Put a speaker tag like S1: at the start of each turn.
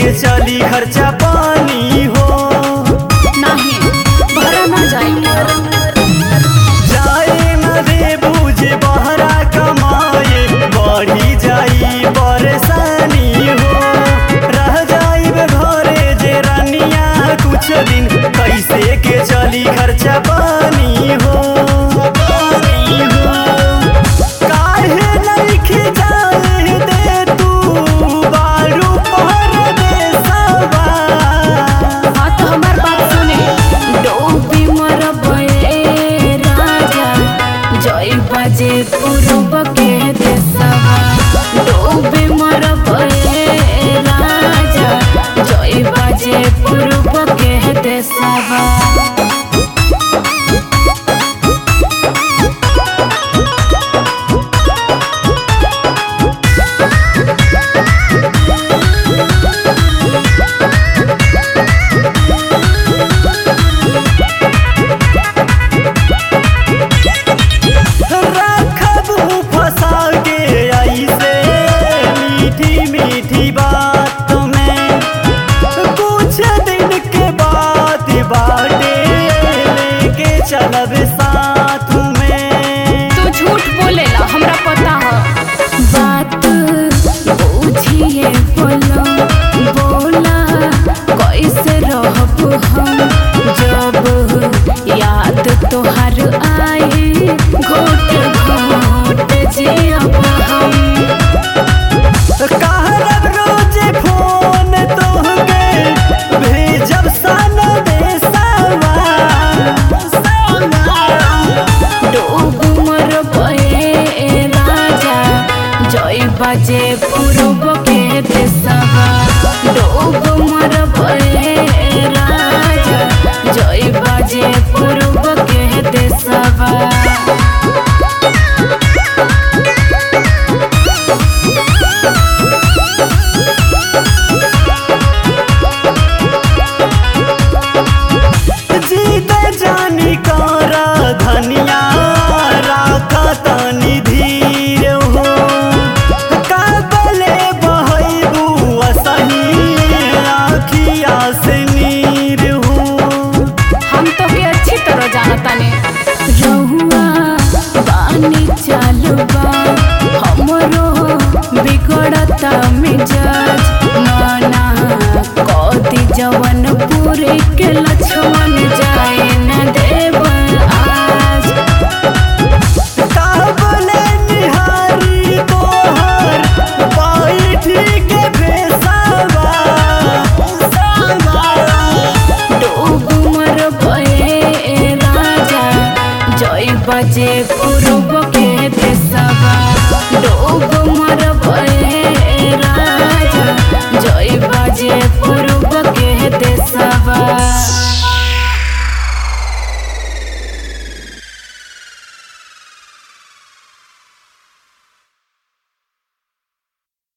S1: के चली खर्चा पानी हो
S2: नहीं भरा ना जाई
S1: जाए न दे बूझे बहरा कमाए बढ़ी जाई परेशानी हो रह जाई घरे जे रनिया कुछ दिन कैसे के चली खर्चा पानी हो पानी हो काहे नइखे जाए दे तू बारू पर देसवा
S2: हाँ तो हमार बात सुने डोबी मर बये राजा जय बजे पूर्व के देसवा डोबी मर बये राजा जय बजे पूर्व के देसवा
S1: रखबू फंसा के ऐसे मीठी मीठी बात में कुछ दिन के बाद बाटे लेके चलब साथ में
S2: तू झूठ बोलेला हमरा पता है बात बुझिए बोलो बोला कैसे रहब हम जब याद तोहर आई घोट घोट जियब हम
S1: कहरब रोज फोन तोहके भेजब सन देसवा
S2: डूब मर बये राजा जय बजे पूर्व के देसवा डूब मर बये राजा जय बजे पूर्व के देसवा
S1: जीते जानी कारा धनिया राखा तानी धीर हो काबले बहबू असही आखिया से नीर हो
S2: हम तो के अच्छी तरह जानता ने रहुआ पानी चालुबा हमरो बिगड़ता मिजाज नाना कदी जवन पूरे के लक्ष्मण जाए न देव आज
S1: काबले निहारी तोहर बैठी के बेसवा
S2: डूब मर बये राजा जय बजे पूर्व